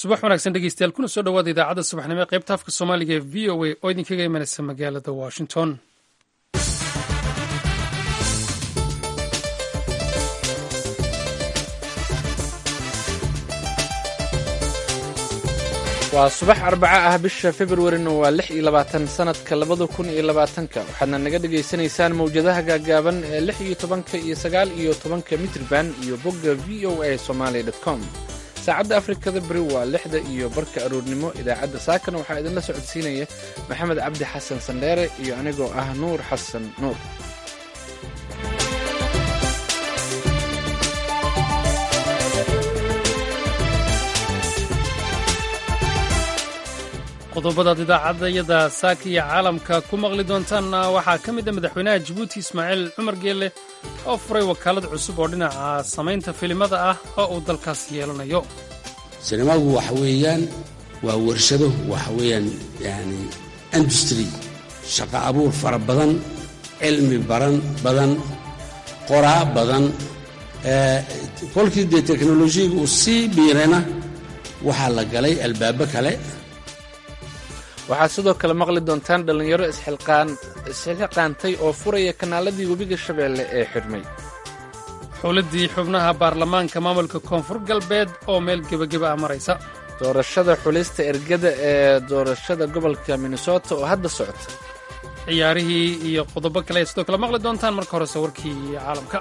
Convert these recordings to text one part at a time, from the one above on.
subax wanaagsan dhegeystayaal kuna soo dhawaada idaacadda subaxnimo ee qaybta afka soomaaliga ee v o a oo idinkaga imanaysa magaalada washington waa subax arbaca ah bisha februarina waa lix iyo labaatan sanadka labada kun iyo labaatanka waxaadna naga dhagaysanaysaan mawjadaha gaagaaban ee lix iyo tobanka iyo sagaal iyo tobanka mitrban iyo bogga v o a somalia com saacadda afrikada beri waa lixda iyo barka aroornimo idaacadda saakana waxaa idinla socodsiinaya maxamed cabdi xasan sandheere iyo anigoo ah nuur xasan nuur qodobadaad idaacadayada saaka iyo caalamka ku maqli doontaanna waxaa ka mid a madaxweynaha jabuuti ismaaciil cumar geelle oo furay wakaalad cusub oo dhinaca samaynta filimada ah oo uu dalkaas yeelanayo sinimadu waxa weeyaan waa warshado waxa weeyaan yani industry shaqo abuur fara badan cilmi baran badan qoraa badan kolkii dee teknolojiyaga uu sii biirana waxaa la galay albaabo kale waxaad sidoo kale maqli doontaan dhallinyaro isxilqaantay oo furaya kanaaladii webiga shabeelle ee xidhmay xuliddii xubnaha baarlamaanka maamulka koonfur galbeed oo meel gebageba ah maraysa doorashada xulista ergada ee doorashada gobolka minnesota oo hadda socota ciyaarihii iyo qodobo kale ayaad sidoo kale maqli doontaan marka horese warkii caalamka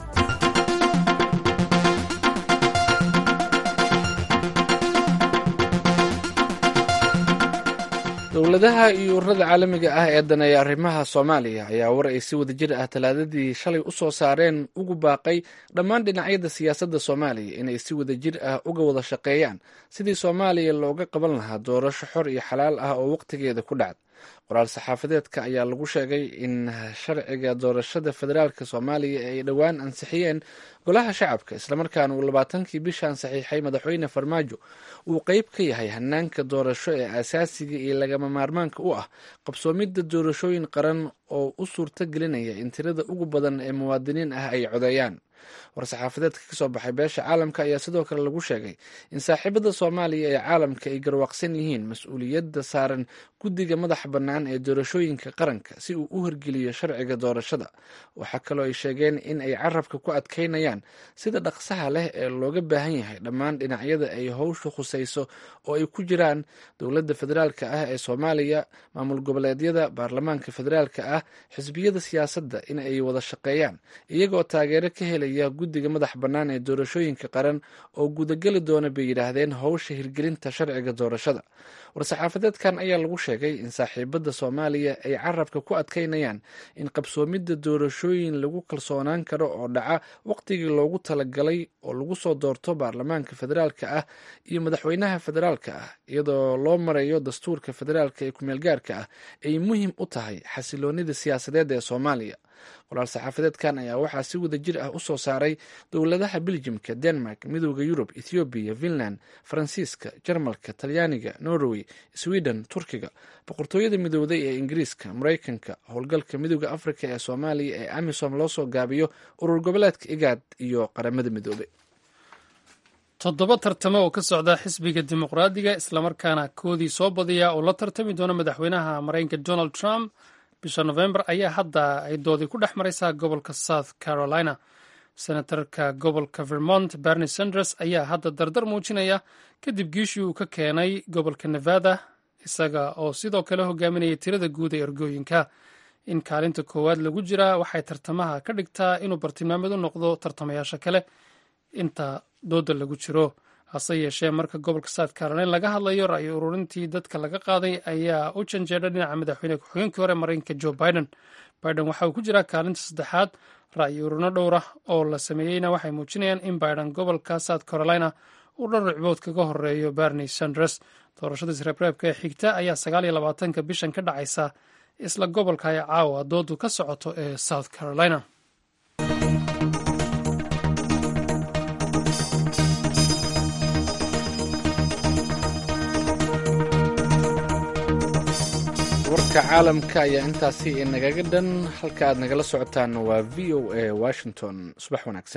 dowladaha iyo ururada caalamiga ah ee daneeya arrimaha soomaaliya ayaa war ay si wadajir ah talaadadii shalay u soo saareen ugu baaqay dhammaan dhinacyada siyaasadda soomaaliya inay si wadajir ah uga wada shaqeeyaan sidii soomaaliya looga qaban lahaa doorasho xor iyo xalaal ah oo wakhtigeeda ku dhacd qoraal saxaafadeedka ayaa lagu sheegay in sharciga doorashada federaalk soomaaliya ay dhowaan ansixiyeen golaha shacabka islamarkaana uu labaatankii bishan saxiixay madaxweyne farmaajo uu qeyb ka yahay hanaanka doorasho ee asaasiga iyo lagama maarmaanka u ah qabsoomidda doorashooyin qaran oo u suurto gelinaya in tirada ugu badan ee muwaadiniin ah ay codeeyaan war-saxaafadeedka kasoo baxay beesha caalamka ayaa sidoo kale lagu sheegay in saaxiibada soomaaliya ee caalamka ay garwaaqsan yihiin mas-uuliyadda saaran guddiga madaxa bannaan ee doorashooyinka qaranka si uu u hirgeliyo sharciga doorashada waxaa kaloo ay sheegeen in ay carabka ku adkaynayaan sida dhaqsaha leh ee looga baahan yahay dhammaan dhinacyada ay howshu khusayso oo ay ku jiraan dowladda federaalka ah ee soomaaliya maamul goboleedyada baarlamaanka federaalka ah xisbiyada siyaasadda in ay wada shaqeeyaan iyagoo taageero ka helaya guddiga madax bannaan ee doorashooyinka qaran oo gudageli doona bay yidhaahdeen howsha hirgelinta sharciga doorashada war-saxaafadeedkan ayaa lagu sheegay in saaxiibada soomaaliya ay carabka ku adkaynayaan in qabsoomidda doorashooyin lagu kalsoonaan karo oo dhaca waqtigii loogu talagalay oo lagu soo doorto baarlamaanka federaalka ah iyo madaxweynaha federaalka ah iyadoo loo marayo dastuurka federaalka ee kumeelgaarka ah ay muhiim u tahay xasiloonida siyaasadeed ee soomaaliya qoraal saxaafadeedkan ayaa waxaa si wada jir ah u soo saaray dowladaha beljimka denmark midooda yurub ethoobiya finland faransiiska jarmalka talyaaniga norway sweden turkiga boqortooyada midooday ee ingiriiska maraykanka howlgalka midooda afrika ee soomaaliya ee amisom loo soo gaabiyo urur goboleedka igaad iyo qaramada midoobay toddoba tartamo oo ka socda xisbiga dimuqraadiga islamarkaana koodii soo badiya oo la tartami doona madaxweynaha maraykanka donald trump bisha novembar ayaa hadda ay doodii ku dhex maraysaa gobolka south carolina senatarka gobolka vermont bernie sanders ayaa hadda dardar muujinaya kadib giishii uu ka keenay gobolka nevada isaga oo sidoo kale hogaaminaya tirada guud ee ergooyinka in kaalinta koowaad lagu jiraa waxay tartamaha ka dhigtaa inuu bartilmaameed u noqdo tartamayaasha kale inta dooda lagu jiro hase yeeshee marka gobolka south carolina laga hadlayo ra'yi ururintii dadka laga qaaday ayaa u janjeedha dhinaca madaxweyne ku-xigeenkii hore maraykanka joe biden biden waxa uu ku jiraa kaalinta saddexaad ra'yi ururino dhowra oo la sameeyeyna waxay muujinayaan in biden gobolka south carolina uu dhowr ricbood kaga horeeyo bernie sanders doorashada isreebreebka ee xigta ayaa sagaal iyo labaatanka bishan ka dhacaysa isla gobolka ay caawa doodu ka socoto ee south carolina warka caalamka ayaa intaasi nagaga dhan halka aad nagala socotaan waa v o a washington subax wanaagsan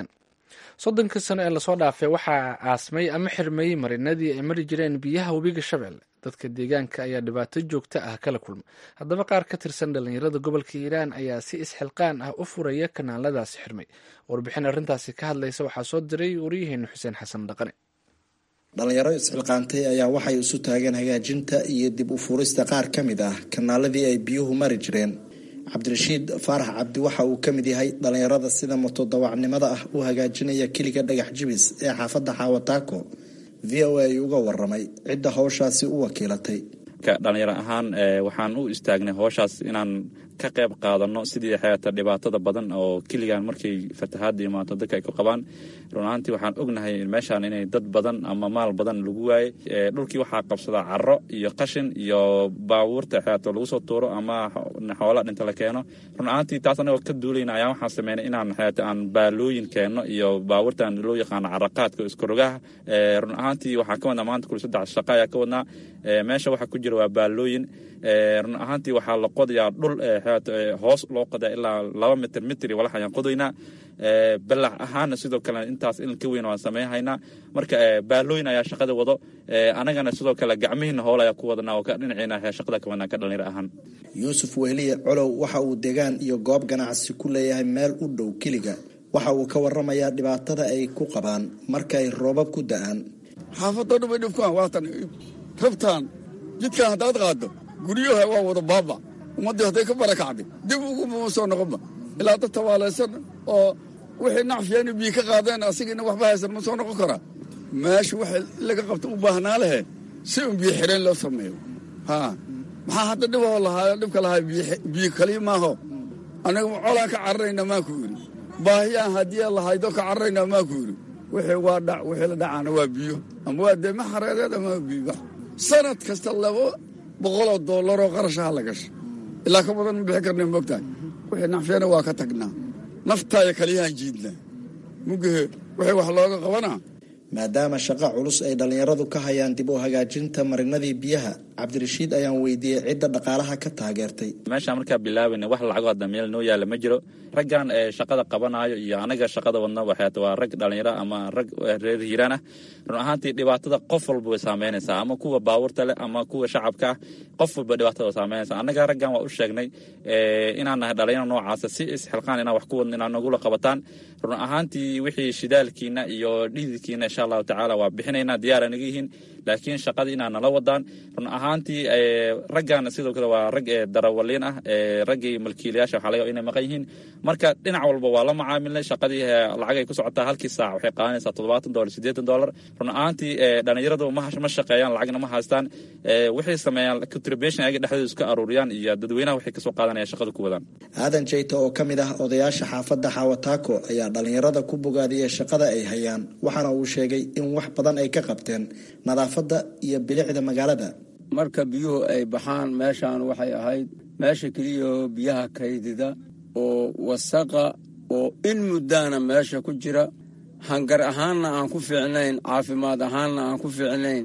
soddonkii sano ee lasoo dhaafay waxaa aasmay ama xirmeeyey marinadii ay mari jireen biyaha webiga shabeelle dadka deegaanka ayaa dhibaato joogto ah kala kulma haddaba qaar ka tirsan dhallinyarada gobolka hiiraan ayaa si isxilqaan ah u furaya kanaaladaasi xirmay warbixin arrintaasi ka hadlaysa waxaa soo diray waryaheenu xuseen xasan dhaqane dhalinyaro isxilqaantay ayaa waxay isu taageen hagaajinta iyo dib u furista qaar ka mid ah kanaaladii ay biyuhu mari jireen cabdirashiid faarax cabdi waxa uu ka mid yahay dhalinyarada sida motodawacnimada ah u hagaajinaya keliga dhagax jibis ee xaafadda xaawataako v o a uga waramay cidda howshaasi u wakiilatay dhalinyaro ahaan waxaan u istaagnay howshaas inaan ka qayb qaadano sidii xeeta dhibaatada badan oo keligan markay fatahaada imaato dadka ay ku qabaan run ahaantii waxaan ognahay meeshaan inay dad badan ama maal badan lagu waayey dhulkii waxaa qabsadaa caro iyo qashin iyo baabuurta xeeto lagu soo tuuro ama xoola dhinta la keeno run ahaantii taas anagoo ka duulayna ayaa waxaan sameynay inaan xeeta aan baalooyin keenno iyo baabuurtan loo yaqaano caraqaadka iskarogaha run ahaantii waxaa ka wadnaa maanta kuli saddex shaqo ayaa ka wadnaa meesha waxaa ku jira waa baalooyin run ahaantii waxaa la qodayaa dhul hoos loo qodaa ilaa laba mitr mitri walax ayaan qodaynaa balax ahaana sidoo kale intaas in ka weyn waan sameynhaynaa marka baalooyin ayaa shaqada wado anagana sidoo kale gacmihiina hool ayaa ku wadanaa oo dhinaciina shaqada ka wadnaa ka dhalinyaro ahaan yuusuf wehliye colow waxa uu degaan iyo goob ganacsi ku leeyahay meel u dhow keliga waxa uu ka waramayaa dhibaatada ay ku qabaan marka ay roobab ku da-aan xaafadoo dhan bay dhibkaan waatan rabtaan jidkan haddaad qaado guryaha waa wada baaba ummaddii hadday ka barakacday dib uguma soo noqonba ilaa dad tabaalaysan oo wixii nacfiyaanu biyi ka qaadeen asigiina waxba haysan ma soo noqon karaa meesha waxa laga qabta u baahnaa lehe si un biyo xireen loo sameeyo ha maxaa hadda dhiboo lahaa dhibka lahaa biyo kaliya maaho aniga colaan ka cararayna maan ku yidhi baahiyaan haddii lahaydo ka cararayna maan ku yidhi wixii waa dhac wixii la dhacaana waa biyo ama waa deema xareereed ama waa biyo sanad kasta laba boqoloo doolaroo qarashaha la gasha ilaa ka badan ma bixi karna moogtahay wixii nacfiyana waa ka tagnaa naftaaya kaliyahaan jiidnaa mugahe wixii wax looga qabanaa maadaama shaqo culus ay dhallinyaradu ka hayaan dib u hagaajinta marinadii biyaha cabdirashiid ayaan weydiiyey cidda dhaqaalaha ka taageertay meeshaan markaa bilaabayna wax lacago hadda meel noo yaalla ma jiro raggan shaqada qabanayo iyo anaga shaqada wadna waxeet waa rag dhallinyaro ama rag reer hiiraan ah run ahaantii dhibaatada qof walba way saameynaysaa ama kuwa baabuurta leh ama kuwa shacabka ah qof walba dhibaatada way saameynaysaa annaga raggan waa u sheegnay inaan nahay dhalinyaro noocaasa si isxilqaan inaan wax ku wadno inaan nagula qabataan run ahaantii wixii shidaalkiina iyo dhididkiina insha allahu tacaala waa bixinaynaa diyaara naga yihiin laakiin shaqadii inaa nala wadaan run ahaantii raggan sidoo kale waa rag darawaliin ah raggii malkiilayaasha waxaa laga inay maqan yihiin marka dhinac walba waa la macaamilnay shaqadii lacagay ku socotaa halkii saac waxay qaadanaysaa toddobaatan dolar siddeetan dolar run ahaantii dhalinyaradu ma shaqeeyaan lacagna ma haystaan waxay sameeyaan contribution ayaga dhexdooda iska aruuriyaan iyo dadweynaha waxay kasoo qaadanaya shaqada ku wadaan aadan jeyta oo ka mid ah odayaasha xaafadda xaawataako ayaa dhalinyarada ku bogaadiyey shaqada ay hayaan waxaana uu sheegay in wax badan ay ka qabteen nadaafadda iyo bilicda magaalada marka biyuhu ay baxaan meeshaan waxay ahayd meesha keliyaoo biyaha kaydida oo wasaqa oo in muddaana meesha ku jira hangar ahaanna aan ku fiicnayn caafimaad ahaanna aan ku fiicnayn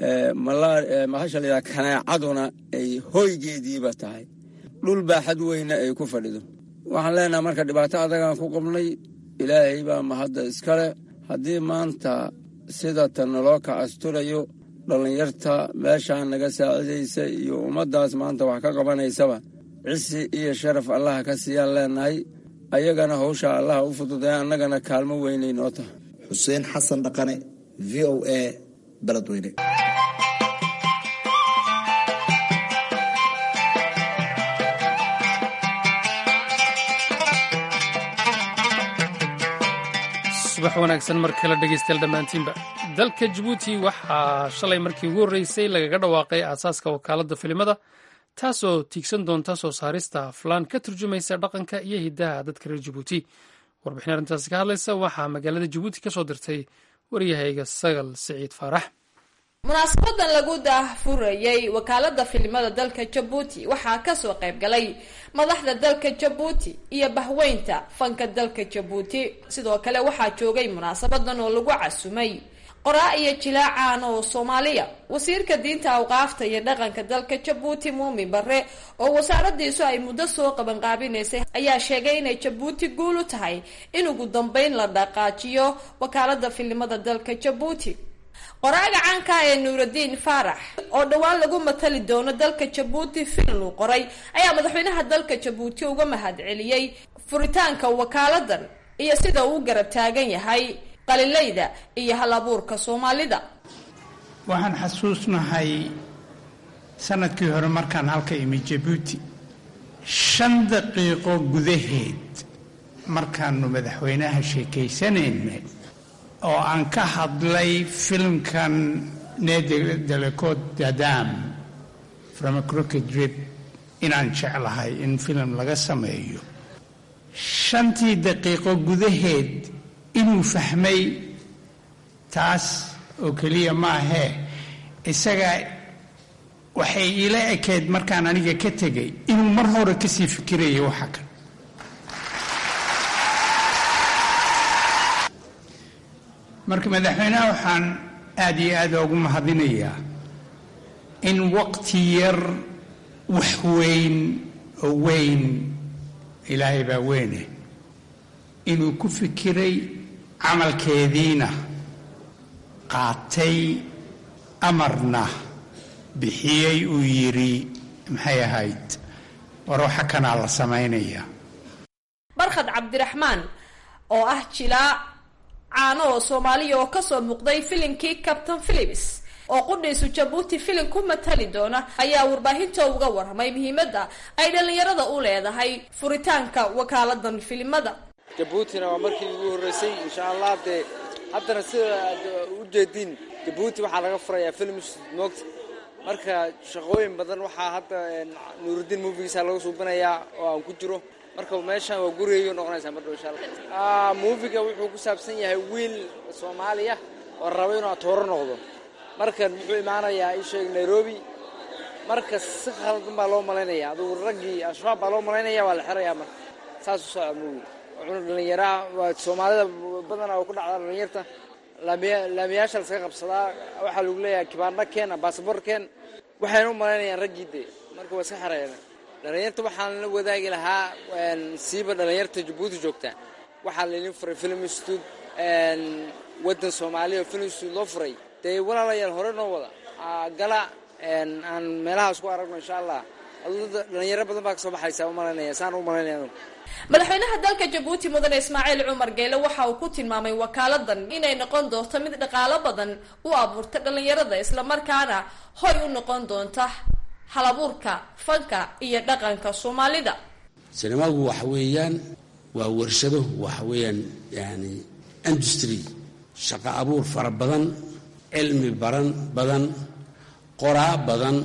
mahasha layaa kanaacaduna ay hoygeediiba tahay dhul baaxad weyna ay ku fadhido waxaan leenahay marka dhibaato adagaan ku qabnay ilaahay baa mahadda iskale haddii maanta sida tan naloo ka asturayo dhallinyarta meeshaan naga saacidaysa iyo ummaddaas maanta wax ka qabanaysaba cisi iyo sharaf allaha ka siiyaan leenahay ayagana hawsha allaha u fududaya annagana kaalmo weynay noo tahay xuseen xasan dhaqane v o a beledweyne subax wanaagsan mar kale dhegeystayaal dhammaantiinba dalka jabuuti waxaa shalay markii ugu horreysay lagaga dhawaaqay aasaaska wakaaladda filimada taasoo tiigsan doonta soo saarista aflaan ka turjumaysa dhaqanka iyo hiddaha dadka reer jabuuti warbixin arrintaasi ka hadlaysa waxaa magaalada jabuuti ka soo dirtay waryahayga sagal siciid faarax munaasabadan lagu daahfurayay wakaalada filimada dalka jabuuti waxaa kasoo qayb galay madaxda dalka jabuuti iyo bahweynta fanka dalka jabuuti sidoo kale waxaa joogay munaasabadan oo lagu casumay qoraa iyo jilaacaan oo soomaaliya wasiirka diinta awqaafta iyo dhaqanka dalka jabuuti muumin bare oo wasaaradiisu ay muddo soo qabanqaabinaysay ayaa sheegay inay jabuuti guul u tahay in ugu dambeyn la dhaqaajiyo wakaalada filimada dalka jabuuti qoraaga caanka ee nuuraddiin faarax oo dhowaan lagu matali doono dalka jabuuti filim uu qoray ayaa madaxweynaha dalka jabuuti uga mahad celiyey furitaanka wakaaladan iyo sida uu u garab taagan yahay qalilayda iyo hal abuurka soomaalida waxaan xasuusnahay sanadkii hore markaan halka imi jabuuti shan daqiiqo gudaheed markaanu madaxweynaha sheekaysanaynay oo aan ka hadlay filimkan nedelekod dadam from a crooked drip inaan jeclahay in filim laga sameeyo shantii daqiiqo gudaheed inuu fahmay taas oo keliya maahee isaga waxay iila ekeyd markaan aniga ka tegay inuu mar hore kasii fikirayay waxa kan marka madaxweynaha waxaan aada iyo aada ugu mahadinayaa in waqti yar wax weyn oo weyn ilaahay baa weyne inuu ku fikiray camalkeediina qaatay amarna bixiyey uu yidhi maxay ahayd war waxa kanaa la samaynaya barkhad cabdiraxmaan oo ah jilaa caano oo soomaaliya oo kasoo muuqday filimkii captain philips oo qudhiisu jabuuti filim ku matali doona ayaa warbaahinta uga warramay muhiimadda ay dhallinyarada u leedahay furitaanka wakaaladan filimada jabuutina waa markii ugu horreysay insha allah dee haddana sida aad u jeediin jabuuti waxaa laga furayaa film moogta marka shaqooyin badan waxaa hadda nuurudiin movigiisa laga suubinayaa oo aan ku jiro marka meeshaan waa gurigayga noqonaysaa mardhow insha allah moviga wuxuu ku saabsan yahay wiil soomaaliya oo raba inuu atooro noqdo markan wuxuu imaanayaa isheeg nairobi marka si khaldan baa loo malaynaya adugu raggii al-shabaab baa loo malaynaya waa la xirayaa marka saas u socda movi wuxuuna dhallinyaraa waa soomaalida badanaa oo ku dhacda dhallinyarta laamiyaasha laskaga qabsadaa waxaa lagu leeyahay kibaarna keen baasabor keen waxayna u malaynayaan raggii dee marka waa iska xirayaan dhallinyarta waxaan la wadaagi lahaa siiba dhallinyarta jabuuti joogta waxaa laydin furay film institute waddan soomaaliya oo film institute loo furay dee walaalayaal hore noo wada gala aan meelahaas ku aragno insha allah dhalinyaro badan baa kasoo baxaysa umalaynaya saan u malaynaya madaxweynaha dalka jabuuti mudane ismaaciil cumar geele waxa uu ku tilmaamay wakaaladan inay noqon doonto mid dhaqaalo badan u abuurta dhallinyarada islamarkaana hoy u noqon doonta halabuurka fanka iyo dhaqanka soomaalida sinemagu waxa weeyaan waa warshado waxa weeyaan yani industry shaqo abuur fara badan cilmi baran badan qoraa badan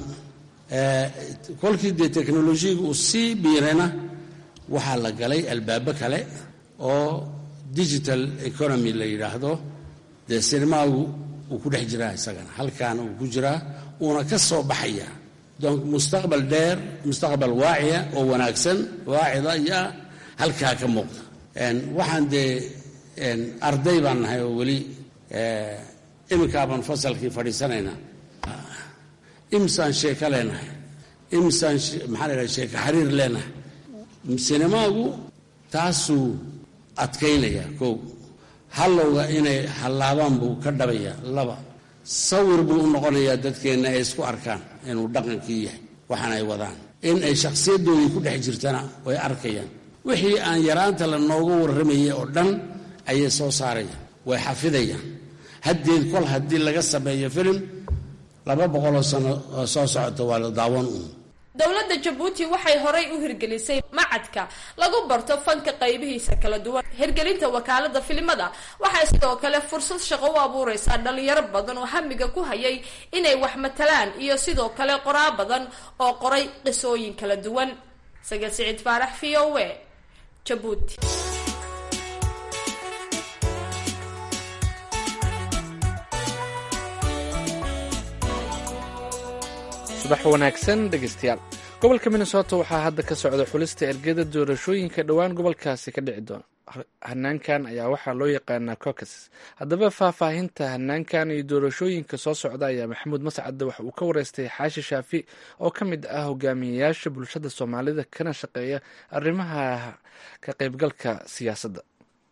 kolkii dee teknolojiyaga uu sii biirana waxaa la galay albaabo kale oo digital economy la yidhaahdo dee sinemagu uu ku dhex jiraa isagana halkaana uu ku jiraa uuna ka soo baxaya donc mustaqbal dheer mustaqbal waaciya oo wanaagsan waacida ayaa halkaa ka muuqda waxaan dee arday baan nahay oo weli iminkaabaan fasalkii fadhiisanaynaa imisaan sheeko leenahay imisaan maxaa la yidhaha sheeko xariir leenahay sinemagu taasuu adkaynaya kow hallowga inay hallaabaan buu ka dhabaya laba sawir buu u noqonayaa dadkeenna ay isku arkaan inuu dhaqankii yahay waxaan ay wadaan in ay shakhsiyadoodii ku dhex jirtana way arkayaan wixii aan yaraanta la nooga warramayay oo dhan ayay soo saarayaan way xafidayaan haddeed kol haddii laga sameeyo filim laba boqoloo sano oo soo socota waa la daawan uun dowladda jabuuti waxay horay u hirgelisay macadka lagu barto fanka qaybihiisa kala duwan hirgelinta wakaalada filimada waxay sidoo kale fursad shaqo u abuureysaa dhalinyaro badan oo hamiga ku hayay inay wax matalaan iyo sidoo kale qoraa badan oo qoray qisooyin kala duwan saga siciid faarax v o a jabuuti subax wanaagsan dhegeystayaal gobolka minnesota waxaa hadda ka socda xulista ergada doorashooyinka dhowaan gobolkaasi ka dhici doona hanaankan ayaa waxaa loo yaqaanaa cocas haddaba faahfaahinta hanaankan iyo doorashooyinka soo socda ayaa maxamuud mascadde waxa uu ka wareystay xaashi shaafi oo ka mid ah hogaamiyeyaasha bulshada soomaalida kana shaqeeya arrimaha ka qaybgalka siyaasadda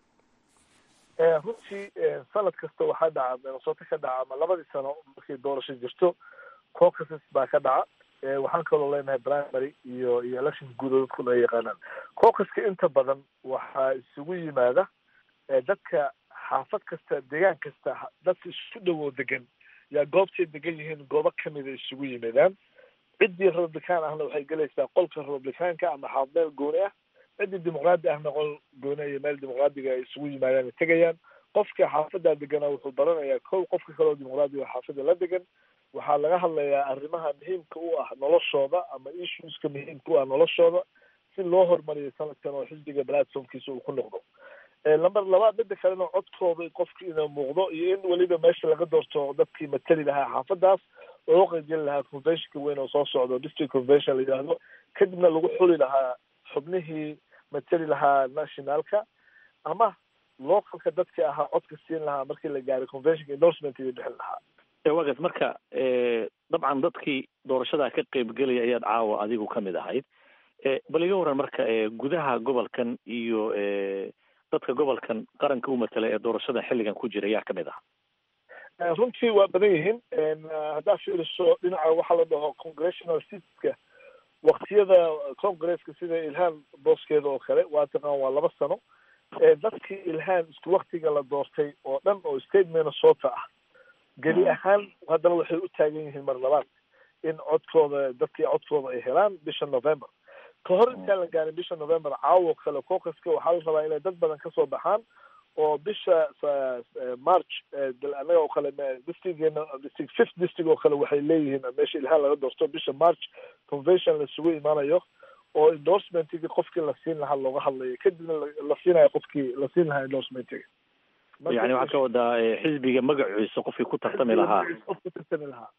runtii sanad kasta waxaa dhaca minnesota ka dhaca ama labadii sano markay doorasho jirto caucases baa ka dhaca waxaan kaloo leenahay primary iyo iyo election guud oo dadku ay yaqaanaan caucaska inta badan waxaa isugu yimaada dadka xaafad kasta deegaan kasta dadka isku dhowow degan yaa goobtay degan yihiin goobo kamida isugu yimaadaan ciddii republican ahna waxay gelaysaa qolka republicaanka ama xaaf meel gooni ah ciddii dimuqraadi ahna qol gooni iyo meel dimuqraadiga ay isugu yimaadaan ay tegayaan qofka xaafadaa degana wuxuu baranayaa kow qofka kaleoo dimuqraadiga xaafada la degan waxaa laga hadlayaa arrimaha muhiimka u ah noloshooda ama issueska muhiimka u ah noloshooda si loo horumariyo sanadkan oo xisbiga platformkiisa uu ku noqdo lamber labaad midda kalena codkooda qofki inuu muuqdo iyo in weliba meesha laga doorto dadkii matali lahaa xaafadaas loo qeybgeli lahaa conventionka weyn oo soo socdo district convention la yidhaahdo kadibna lagu xuli lahaa xubnihii matali lahaa nationalka ama localka dadka ahaa codka siin lahaa markii la gaaray conventionka endorsement iyo bixin lahaa wagas marka dabcan dadkii doorashada ka qeybgelaya ayaad caawa adigu ka mid ahayd bal iga waran marka gudaha gobolkan iyo dadka gobolkan qaranka u matala ee doorashada xilligan ku jira ayaa kamid ah runtii waa badan yihiin haddaa fiiriso dhinaca waxaa la dhaho congressional seatska waktiyada congresska sida ilhaan booskeeda oo kale waa taqaan waa laba sano dadkii ilhaan isku waktiga la doortay oo dhan oo state minnesota ah geli ahaan haddana waxay u taagan yihiin mar labaad in codkooda dadkii codkooda ay helaan bisha november ka hor intaan la gaarin bisha november caawo kale cocaska waxaa la rabaa inay dad badan kasoo baxaan oo bisha march anaga oo kale districtgeena district fifth district oo kale waxay leeyihiin meesha ilhaan laga doorto bisha march convention laisugu imaanayo oo endorsementigii qofkii la siin lahaa looga hadlayo kadibna la siinayo qofkii la siin lahaa endorsementiga yani waxaad ka wadaa xisbiga magaciisa qofkii ku tartami lahaa qof ku tartami lahaa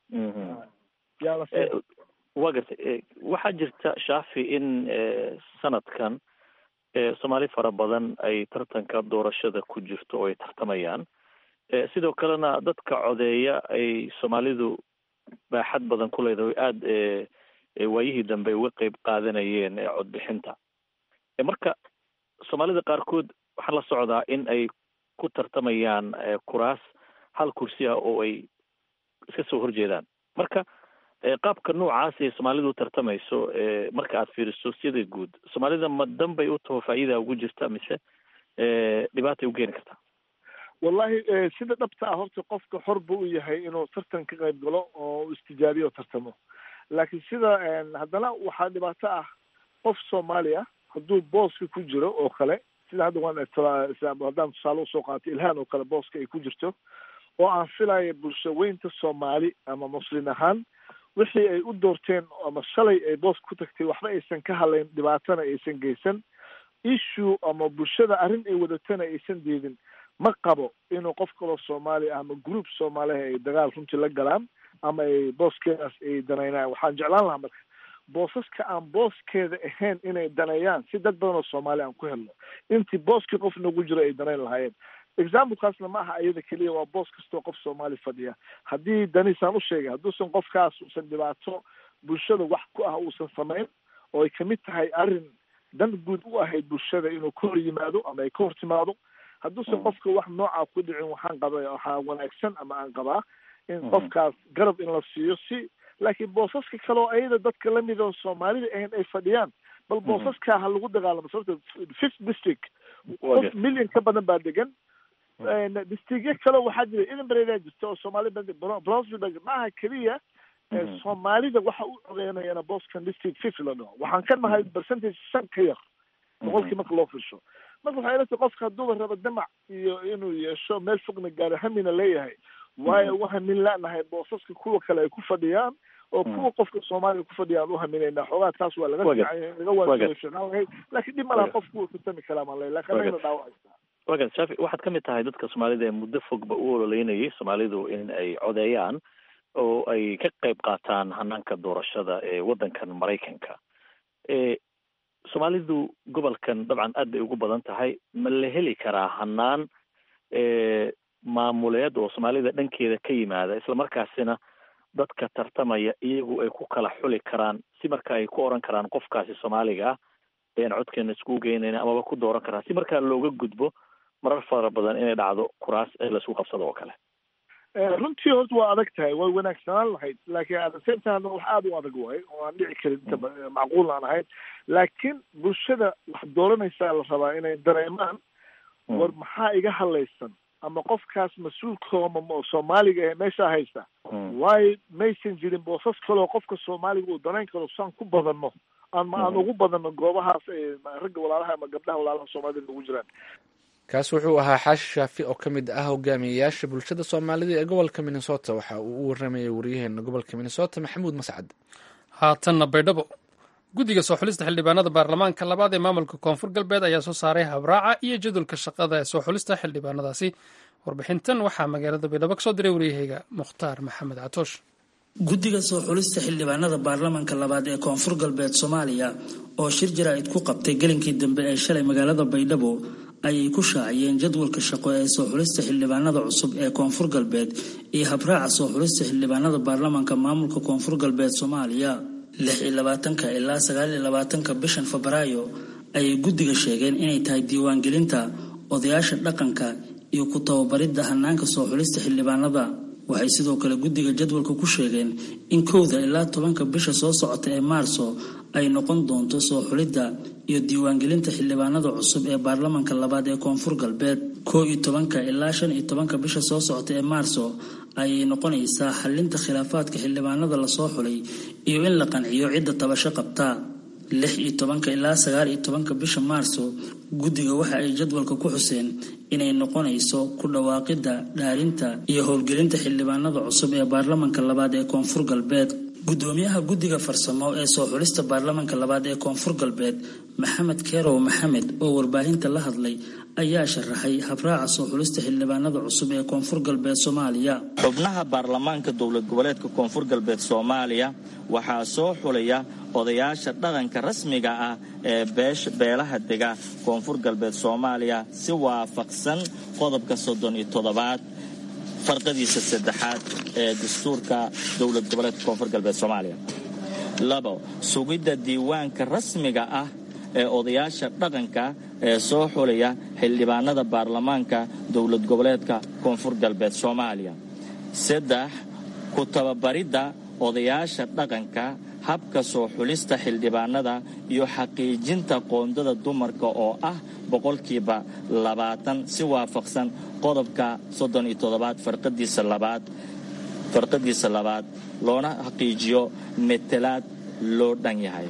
wa gartay waxaa jirta shaafi in sanadkan soomaali fara badan ay tartanka doorashada ku jirto oo ay tartamayaan sidoo kalena dadka codeeya ay soomaalidu baaxad badan ku leedahay aada waayihii dambe uga qeyb qaadanayeen codbixinta marka soomaalida qaarkood waxaa la socdaa in ay ku tartamayaan kuraas hal kursi ah oo ay iska soo horjeedaan marka qaabka noocaas ee soomaalidu u tartamayso marka aad fiiriso sida guud soomaalida ma danbay u taho faa'iida ugu jirta mise dhibaatay u keeni kartaa wallahi sida dhabta ah horta qofka xor bu u yahay inuu tartan ka qayb galo oo u istijaabiyo o tartamo laakiin sida haddana waxaa dhibaato ah qof soomaali ah hadduu booska ku jiro oo kale sida hadda waan haddaan tusaale usoo qaatay ilhaan oo kale booska ay ku jirto oo aan filaya bulsho weynta soomaali ama muslin ahaan wixii ay u doorteen ama shalay ay boos ku tagtay waxba aysan ka hadlayn dhibaatana aysan geysan issue ama bulshada arrin ay wadatana aysan diidin ma qabo inuu qof kaloo soomaali ah ama group soomaaliha ay dagaal runtii la galaan ama ay booskeedaas ay danaynaan waxaan jeclaan lahaa marka boosaska aan booskeeda ahayn inay daneeyaan si dad badan oo soomaali aan ku helno intii booskii qof nagu jiro ay danayn lahaayeen examplekaasna ma aha iyada keliya waa boos kastoo qof soomaali fadhiya haddii danisaan u sheegay hadduusan qofkaas uusan dhibaato bulshada wax ku ah uusan samayn oo ay kamid tahay arrin dan guud u ahayd bulshada inuu ka hor yimaado ama ay ka hor timaado hadduusan qofka wax noocaa ku dhicin waxaan qaba waxaa wanaagsan ama aan qabaa in qofkaas garab in la siiyo si laakiin boosaska kale oo ayada dadka lamid oo soomaalida ahayn ay fadhiyaan bal boosaskaa ha lagu dagaalamo sababta fifth district qof million ka badan baa degan districtyo kale waxaa jira edinburgh jirta oo soomaali brownsville maaha keliya soomaalida waxa u codeynayana boston district fifth la dhaho waxaan ka nahay percentage shan ka yar boqolkii marka loo firsho marka waxay ilatahay qofka hadduuba raba damac iyo inuu yeesho meel fogna gaaro hamina leeyahay waayo u hamin lanahay boosaska kuwa kale ay ku fadhiyaan oo kuwa qofka soomaaliya ku fadhiyaan u haminaynaa xoogaa taas waa laga laga waalahay laakiin dhib ma laha qofku wuu tartami karaa maan leeyahy lakin anagana dhaawacaysaa wagan shaafi waxaad ka mid tahay dadka soomaalida ee muddo fogba u ololeynayay soomaalidu in ay codeeyaan oo ay ka qayb qaataan hanaanka doorashada ee waddankan maraykanka soomaalidu gobolkan dabcan aad bay ugu badan tahay ma la heli karaa hanaan maamuleed oo soomaalida dhankeeda ka yimaada islamarkaasina dadka tartamaya iyagu ay ku kala xuli karaan si marka ay ku oran karaan qofkaasi soomaaliga ah ayaan codkeena iskugu geynayna amaba ku dooran karaan si markaa looga gudbo marar fara badan inay dhacdo kuraas ee laisku qabsado oo kale runtii horta waa adag tahay way wanaagsanaan lahayd laakiin at the same time wax aada u adag waayo oo aan dhici karin inta macquul aan ahayn laakiin bulshada wax dooranaysaa la rabaa inay dareemaan war maxaa iga hadlaysan ama qofkaas mas-uulkooma soomaaliga ee meeshaa haysta waayo maysan jirin boosas kaleo qofka soomaaliga uu danayn karo saan ku badanno ama aan ugu badanno goobahaas ragga walaalaha ama gabdhaha walaalaha soomaalida ugu jiraan kaas wuxuu ahaa xaashi shaafi oo ka mid ah hogaamiyeyaasha bulshada soomaalida ee gobolka minnesota waxa uu u waramayay wariyaheena gobolka minnesota maxamuud mascad haatanna baydhabo guddiga soo xulista xildhibaanada baarlamaanka labaad ee maamulka koonfur galbeed ayaa soo saaray habraaca iyo jadwalka shaqada ee soo xulista xildhibaanadaasi warbixintan waxaa magaalada baydhabo kasoo diray waryaheyga mukhtaar maxamed catoosh guddiga soo xulista xildhibaanada baarlamaanka labaad ee koonfur galbeed soomaaliya oo shir jaraa'id ku qabtay gelinkii dambe ee shalay magaalada baydhabo ayay ku shaaciyeen jadwalka shaqo ee soo xulista xildhibaanada cusub ee koonfur galbeed iyo habraaca soo xulista xildhibaanada baarlamaanka maamulka koonfur galbeed soomaaliya lix iyo labaatanka ilaa sagaal iyo labaatanka bishan febraayo ayay guddiga sheegeen inay tahay diiwaangelinta odayaasha dhaqanka iyo ku tababaridda hanaanka soo xulista xildhibaanada waxay sidoo kale guddiga jadwalka ku sheegeen in kowda ilaa tobanka bisha soo socota ee maarso ay noqon doonto soo xulidda iyo diiwaangelinta xildhibaanada cusub ee baarlamanka labaad ee koonfur galbeed koo iyo tobanka ilaa shan iyo tobanka bisha soo socota ee maarso ayay noqonaysaa xalinta khilaafaadka xildhibaanada lasoo xulay iyo in la qanciyo cidda tabasho qabta lix iyo tobanka ilaa sagaal iyo tobanka bisha maarso guddiga waxa ay jadwalka ku xuseen inay noqonayso ku dhawaaqidda dhaarinta iyo howlgelinta xildhibaanada cusub ee baarlamanka labaad ee koonfur galbeed gudoomiyaha guddiga farsamo ee soo xulista baarlamanka labaad ee koonfur galbeed maxamed keerow maxamed oo warbaahinta la hadlay ayaa sharaxay habraaca soo xulista xildhibaanada cusub ee koonfur galbeed soomaaliya xubnaha baarlamaanka dowlad goboleedka koonfur galbeed soomaaliya waxaa soo xulaya odayaasha dhaqanka rasmiga ah ee beelaha dega koonfur galbeed soomaaliya si waafaqsan qodobka soddon iyo toddobaad farqadiisa saddexaad ee dastuurka dowlad goboleedka koonfur galbeed soomaaliya labo sugidda diiwaanka rasmiga ah ee odayaasha dhaqanka ee soo xulaya xildhibaanada baarlamaanka dowlad goboleedka koonfur galbeed soomaaliya saddex ku tababaridda odayaasha dhaqanka habka soo xulista xildhibaanada iyo xaqiijinta qoondada dumarka oo ah boqolkiiba labaatan si waafaqsan qodobka soddon iyo toddobaad farqadiisa labaad farqadiisa labaad loona xaqiijiyo metelaad loo dhan yahay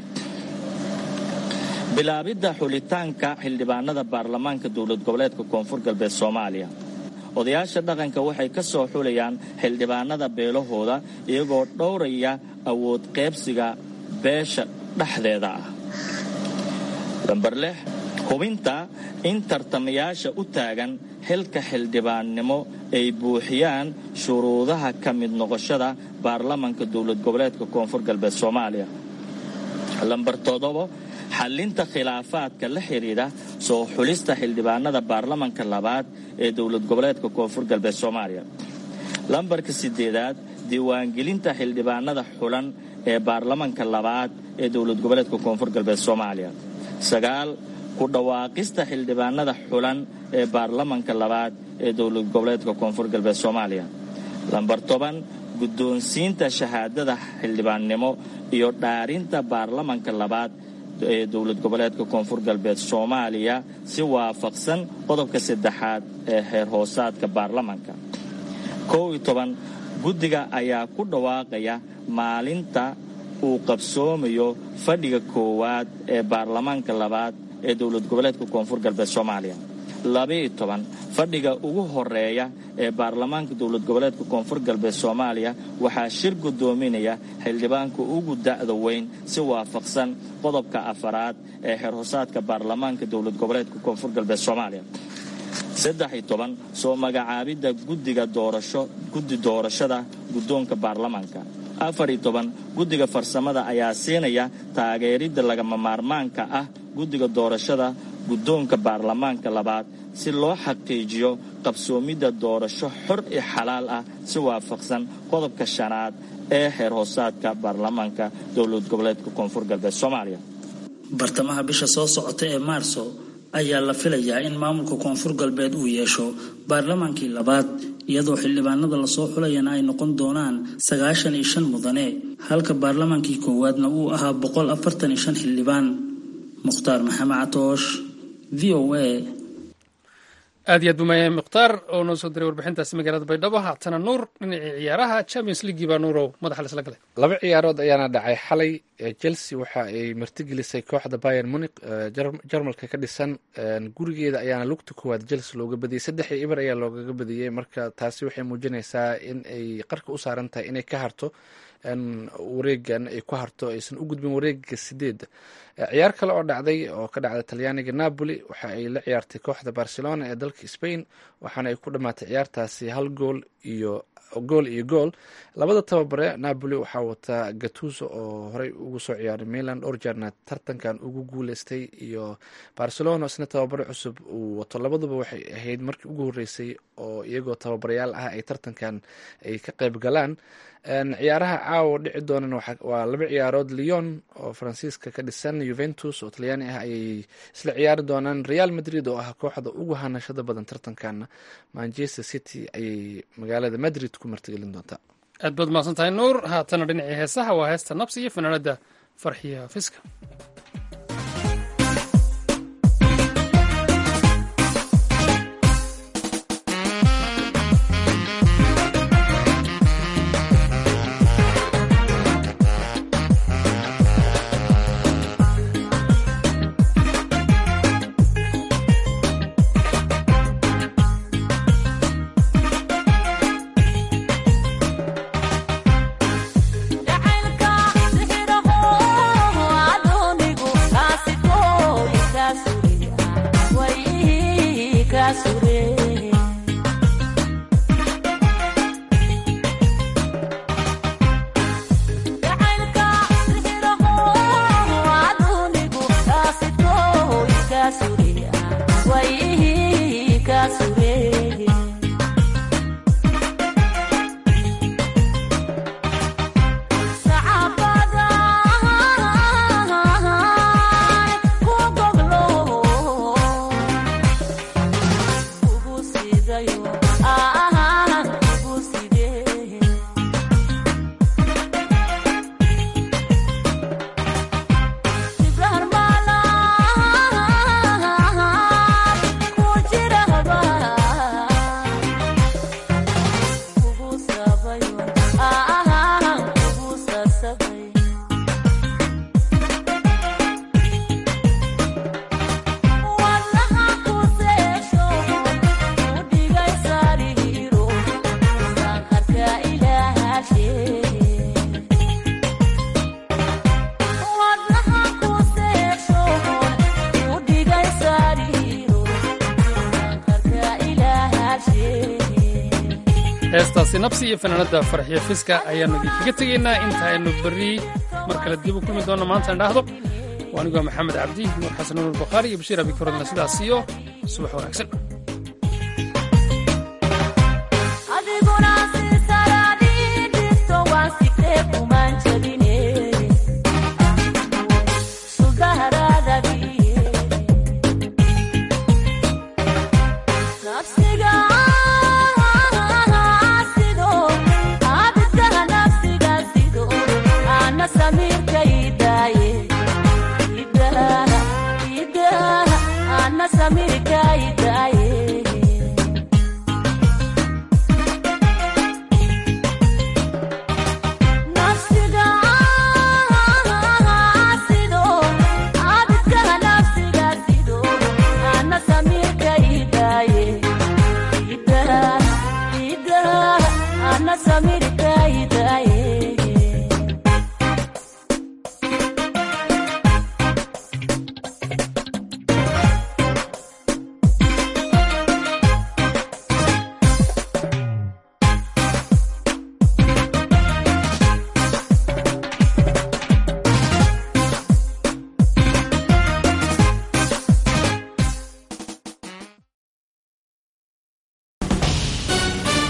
bilaabidda xulitaanka xildhibaanada baarlamaanka dowlad goboleedka koonfur galbeed soomaaliya odayaasha dhaqanka waxay ka soo xulayaan xildhibaanada beelahooda iyagoo dhowraya awood qaybsiga beesha dhexdeeda ah lamber lix hubinta in tartamayaasha u taagan xilka xildhibaannimo ay buuxiyaan shuruudaha ka mid noqoshada baarlamanka dowlad goboleedka koonfur galbeed soomaaliya lamber toddobo xallinta khilaafaadka la xidhiidha soo xulista xildhibaanada baarlamanka labaad ee dowlad goboleedka koonfur galbeed soomaaliya lambarka sideedaad diiwaangelinta xildhibaanada xulan ee baarlamanka labaad ee dowlad goboleedka koonfur galbeed soomaaliya sagaal ku dhawaaqista xildhibaanada xulan ee baarlamanka labaad ee dowlad goboleedka koonfur galbeed soomaaliya lambar toban guddoonsiinta shahaadada xildhibaannimo iyo dhaarinta baarlamanka labaad ee dowlad goboleedka koonfur galbeed soomaaliya si waafaqsan qodobka saddexaad ee xeer hoosaadka baarlamanka kow iyo toban guddiga ayaa ku dhawaaqaya maalinta uu qabsoomayo fadhiga koowaad ee baarlamaanka labaad ee dowlad goboleedka koonfur galbeed soomaaliya labaiyo toban fadhiga ugu horeeya ee baarlamaanka dowlad goboleedka koonfur galbeed soomaaliya waxaa shir guddoominaya xildhibaanka ugu da'da weyn si waafaqsan qodobka afaraad ee xeer hoosaadka baarlamaanka dowlad goboleedka koonfur galbeed soomaaliya saddex iyo toban soo magacaabidda guddiga doorasho guddi doorashada guddoonka baarlamaanka afar iyo toban guddiga farsamada ayaa siinaya taageeridda lagama maarmaanka ah guddiga doorashada guddoonka baarlamaanka labaad si loo xaqiijiyo qabsoomidda doorasho xor iyo xalaal ah si waafaqsan qodobka shanaad ee xeer hoosaadka baarlamaanka dowlad goboleedka koonfur galbeed soomaaliya bartamaha bisha soo socota ee maarso ayaa la filayaa in maamulka koonfur galbeed uu yeesho baarlamaankii labaad iyadoo xildhibaanada lasoo xulayana ay noqon doonaan sagaashan iyo shan mudane halka baarlamaankii koowaadna uu ahaa boqol afartan iyo shan xildhibaan mukhtaar maxamed catoosh v o a aad iyo aad buu maayahay mukhtaar oo noo soo diray warbixintaasi magaalada baydhabo haatana nuur dhinacii ciyaaraha champions leaguii baa nuurow madaxa laisla galay laba ciyaarood ayaana dhacay xalay chelsea waxa ay martigelisay kooxda bayer munic jarmalka ka dhisan gurigeeda ayaana lugta koowaad chelsea looga badiyey saddex iyo ibar ayaa loogaga badiyey marka taasi waxay muujinaysaa in ay qarka u saaran tahay inay ka harto wareegan ay ku harto aysan u gudbin wareega sideedda ciyaar kale oo dhacday oo ka dhacday talyaaniga napoli waxa ay la ciyaartay kooxda barcelona ee dalka spain waxaana ay ku dhamaatay ciyaartaasi hal gool iyo gool iyo gool labada tababare napoli waxaa wataa gatuso oo horey ugu soo ciyaaray milan orjarna tartankan ugu guuleystay iyo barcelona isna tababare cusub uu wato labaduba waxay ahayd markii ugu horeysay oo iyagoo tababarayaal ah ay tartankan ay ka qayb galaan ciyaaraha caawa dhici doonan waa laba ciyaarood leon oo faransiiska ka dhisan juventus oo talyaani ah ayay isla ciyaari doonaan real madrid oo ah kooxda ugu hanashada badan tartankana manchester city ayay magaalada madrid ku martigelin doontaa aad baad mahadsan tahay nuur haatana dhinacii heesaha waa heesta nabsi iyo fanaanada farxiya fiska heestaasi nabsi iyo fanaanada farxiyo fiska ayaanu idinkaga tegaynaa inta aynu berri mar kale dib u kulmi doonno maanta indhaahdo waa anigoo maxamed cabdi nuur xasan nuur bakhaari iyo bashiir abikorodna sidaas iyo subax wanaagsan Samir kai dai